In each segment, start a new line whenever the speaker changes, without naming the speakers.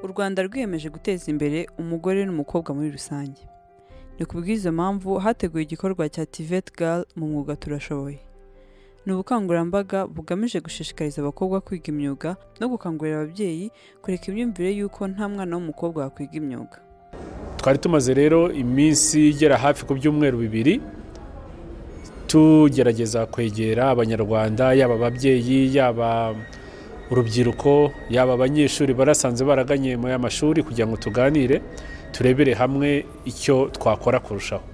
rwanda rwiyemeje guteza imbere umugore n'umukobwa muri rusange ni ku bw'izo mpamvu hateguwe igikorwa cya tiveti gare mu mwuga turashoboye ni ubukangurambaga bugamije gushishikariza abakobwa kwiga imyuga no gukangurira ababyeyi kureka imyumvire y'uko nta mwana w'umukobwa wakwiga imyuga
twari tumaze rero iminsi igera hafi ku byumweru bibiri tugerageza kwegera abanyarwanda yaba ababyeyi yaba urubyiruko yaba abanyeshuri barasanze baraganye muri aya mashuri kugira ngo tuganire turebere hamwe icyo twakora kurushaho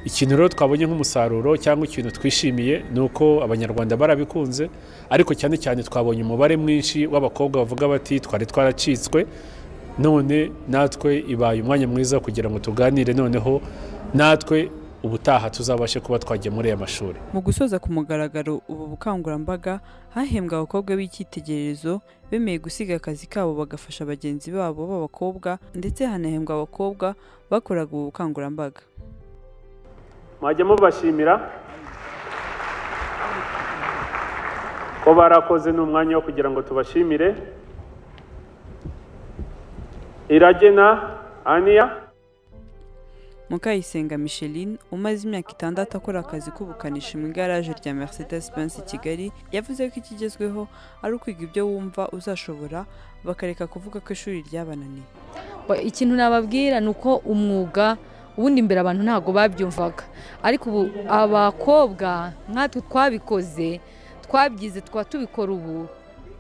ikintu rero twabonye nk'umusaruro cyangwa ikintu twishimiye ni uko abanyarwanda barabikunze ariko cyane cyane twabonye umubare mwinshi w'abakobwa bavuga bati twari twaracitswe none natwe ibaye umwanya mwiza kugira ngo tuganire noneho natwe ubutaha tuzabashe kuba twajya muri aya mashuri
mu gusoza ku mugaragaro ubu bukangurambaga hahembwa abakobwa b'icyitegererezo bemeye gusiga akazi kabo bagafasha bagenzi babo b'abakobwa ndetse hanahembwa abakobwa bakoraga ubu bukangurambaga
mwajya mubashimira ko barakoze ni umwanya wo kugira ngo tubashimire iragena aniya
mukayisenga micheline umaze imyaka itandatu akora akazi k'ubukanishi mu igaraje rya mercedes benz i kigali yavuze ko ikigezweho ari ukwiga ibyo wumva uzashobora bakareka kuvuga ko ishuri ryabananiye
Ba- ikintu nababwira ni uko umwuga ubundi imbere abantu ntabwo babyumvaga ariko ubu abakobwa nkatwe twabikoze twabyize tukaba tubikora ubu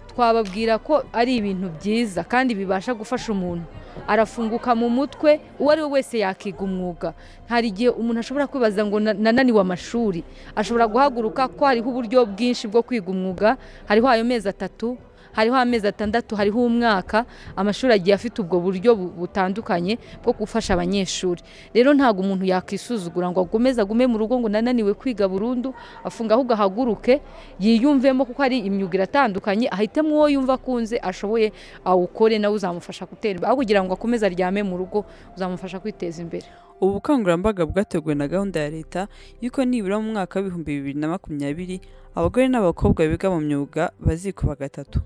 twababwira ko ari ibintu byiza kandi bibasha gufasha umuntu arafunguka mu mutwe uwo ari we wese yakiga umwuga hari igihe umuntu ashobora kwibaza ngo na- nananiwe amashuri ashobora guhaguruka ko hariho uburyo bwinshi bwo kwiga umwuga hariho ayo mezi atatu hariho amezi atandatu hariho umwaka amashuri agiye afite ubwo buryo bu- butandukanye bwo gufasha abanyeshuri rero ntabwo umuntu yakwisuzugura ngo agomeze agume mu rugo ngo nananiwe kwiga burundu afunga ahubwo ahaguruke yiyumvemo kuko hari imyuga iratandukanye ahitemo uwo yumva akunze ashoboye awukore nawe uzamufasha gutera imbere aho kugira ngo akomeze aryame mu rugo uzamufasha kwiteza imbere
ubu bukangurambaga bwateguwe na gahunda ya leta y'uko nibura mu mwaka w'ibihumbi bibiri na makumyabiri abagore n'abakobwa biga mu myuga bazikuba gatatu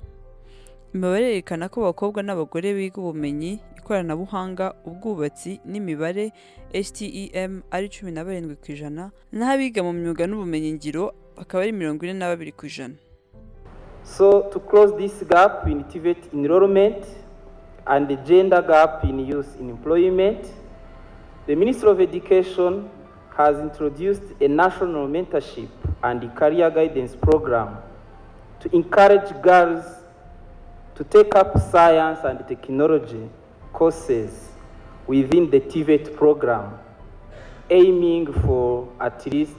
imibare yerekana ko abakobwa n'abagore biga ubumenyi ikoranabuhanga ubwubatsi n'imibare HTEM ari cumi na barindwi ku ijana naho abiga mu myuga n'ubumenyingiro bakaba ari mirongo ine na babiri ku ijana
So to close this gap, we initiate enrollment and the gender gap in youth in employment. The Ministry of Education has introduced a national mentorship and career guidance program to encourage girls to take up science and technology courses within the TVET program, aiming for at least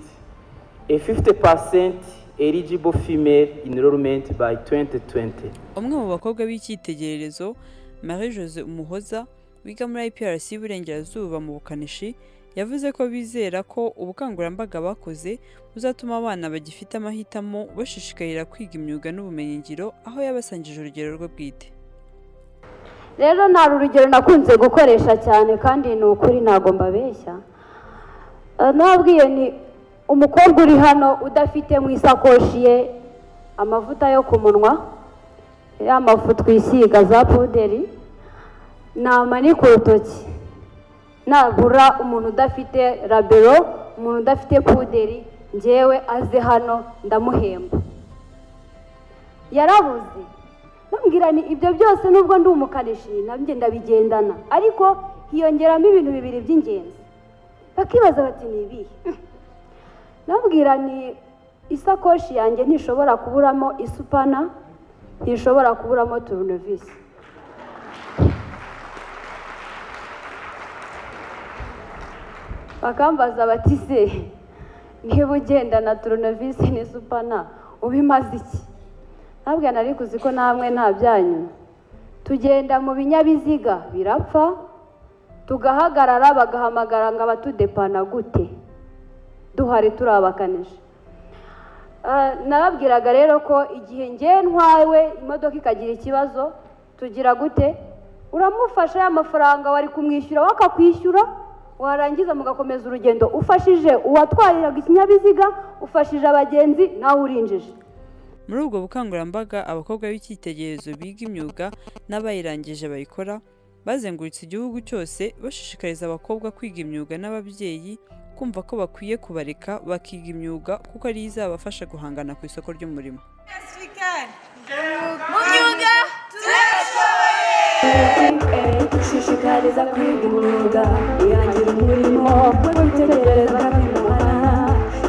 a 50% eligible female enrollment by 2020.
umwe mu bakobwa b'icyitegererezo Marie Jose Umuhoza wiga muri IPRC y'Iburengerazuba mu bukanishi yavuze ko bizera ko ubukangurambaga bakoze buzatuma abana bagifite amahitamo bashishikarira kwiga imyuga n'ubumenyingiro aho yabasangije urugero rwe bwite
rero nta urugero nakunze gukoresha cyane kandi ni ukuri ntabwo mbabeshya Eh, nababwiye ni umukobwa uri hano udafite mu isakoshi ye amavuta yo ku munwa ya mafu twisiga za puderi namanika urutoki nabura umuntu udafite rabero umuntu udafite puderi ngewe aze hano ndamuhemba yarabuze bambwira ni ibyo byose nubwo ndi umukanishi nabyo ndabigendana ariko hiyongeramo ibintu bibiri by'ingenzi bakibaza bati ni ibihe nabwira ni isakoshi yanjye ntishobora kuburamo isupana ntishobora kuburamo turunevisi bakambaza bati se niba ugendana turunevisi n'isupana ubimaze iki ntabwo nari kuzi ko namwe nta byanyu tugenda mu binyabiziga birapfa tugahagarara bagahamagara ngo abatudepana gute duhari turi abakanishi Eh, narabwiraga rero ko igihe ngewe ntwawe imodoka ikagira ikibazo tugira gute uramufasha ya mafaranga wari kumwishyura we akakwishyura warangiza mugakomeza urugendo ufashije uwatwariraga ikinyabiziga ufashije abagenzi nawe urinjije
muri ubwo bukangurambaga abakobwa b'icyitegererezo biga imyuga n'abayirangije bayikora bazengurutse igihugu cyose bashishikariza abakobwa kwiga imyuga n'ababyeyi kumva ko bakwiye kubareka bakiga imyuga kuko ariyo izabafasha guhangana ku isoko ry'umurimo
gushishikariza kwiga imyuga irangira umurimo wo gutegereza kaminuza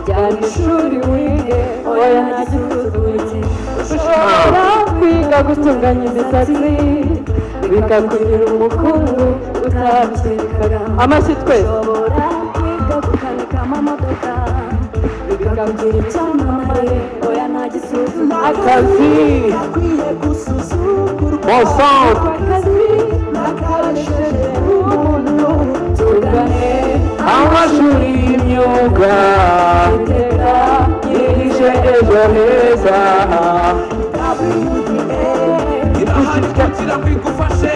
jyana ishuri wige oya nta gisuzuguritse ushobora kwiga gutunganya imisatsi bikakugira umukungu utabishakaga amashyi twese ushobora kwiga gukanika amamodoka bikakugira icyamamare oya nta gisuzuguritse akazi gakwiye gusuzugurwa
Bonsoir. amashuri y'imyuga yirije ejo heza
irahari twakira bigufashe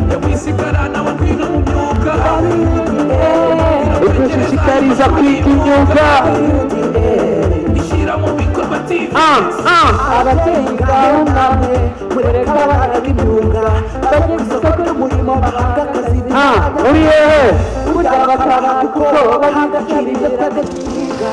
nyamwisigara nawe kwina mu myuga
udushishikariza kwiga imyuga
ishyira mu bikorwa TV
Ah, ah.
ababyeyi ngaho namwe mureka abana b'imyuga bajye ku isoko ry'umurimo bahabwe akazi
Ah, uri hehe
burya bakabana kuko bahabwa kandi ibyo twebwe twiga